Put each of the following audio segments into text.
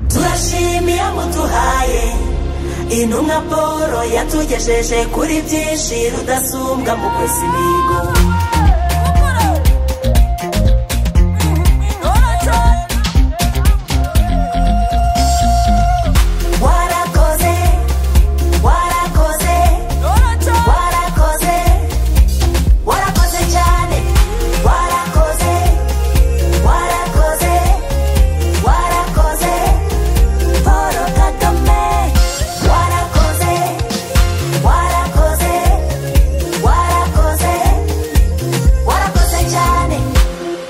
turashima iyo muduhaye intumwa paul yatugejeje kuri byinshi rudasumbwa mu kwesa imihigo warakoze warakoze warakoze warakoze cyane warakoze warakoze warakoze paul kagame warakoze warakoze warakoze warakoze cyane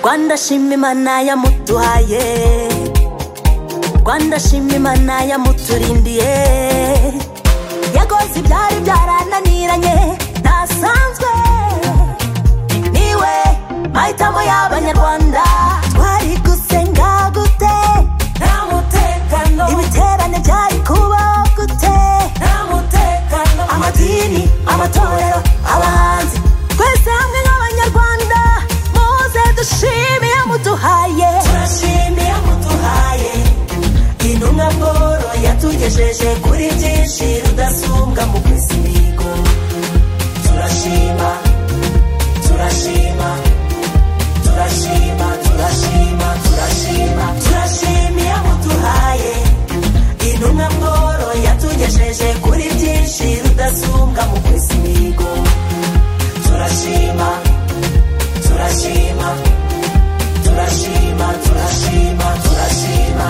rwanda shima imana yamuduhaye rwanda shima imana yamuturindiye yagoze ibyari byarananiranye ntasanzwe niwe mahitamo y'abanyarwanda twari gusenga gute nta mutekano ibiterane byari kuba gute nta mutekano amadini amatorero abahanzi twese hamwe nk'abanyarwanda muze dushimiye muduhaye turashimiye muduhaye intumwa paul yatugejeje kuri byinshi rudasumbwa mu kwesa imihigo turashima turashima turashima turashima turashima turashimiye muduhaye intumwa paul yatugejeje kuri byinshi rudasumbwa mu kwesa imihigo turashima turashima turashima turashima turashima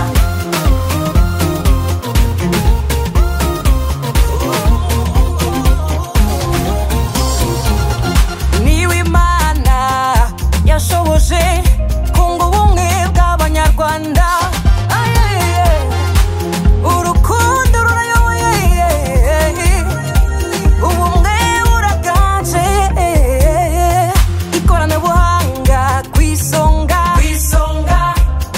niwe imana yashoboje kunga ubumwe bw'abanyarwanda Ayeye, urukundo rurayoboye ubumwe buraganje ikoranabuhanga ku isonga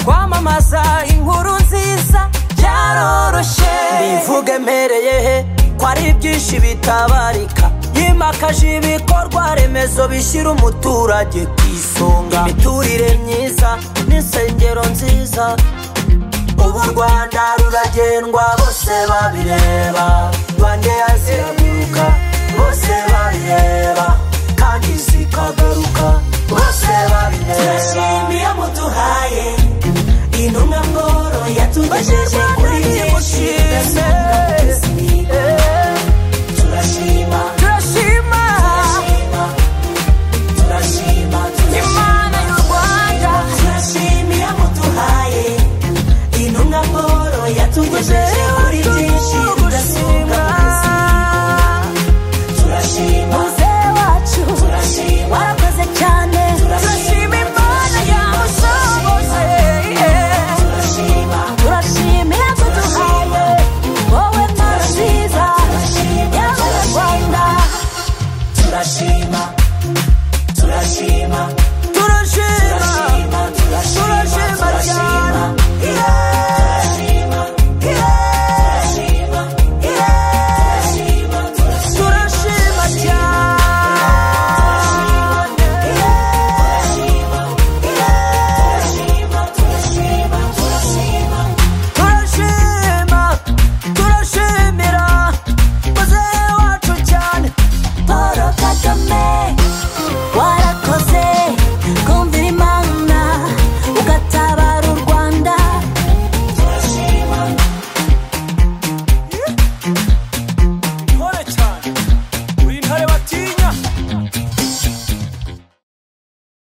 kwamamaza inkuru nziza byaroroshye imvugo emereye he ko ari byinshi bitabarika yimakaje ibikorwa remezo bishyira umuturage ku isonga imiturire myiza n'insengero nziza ubu u rwanda ruragendwa bose babireba rwanda yaziraguruka bose babireba kandi zikagaruka bose babireba turashimiye muduhaye intumwa paul yatugejeje kuri byinshi rudasumbwa mu kwesa imihigo turashima turashima turashima turashima turashima imana y'u rwanda turashimiye muduhaye intumwa paul yatugejeje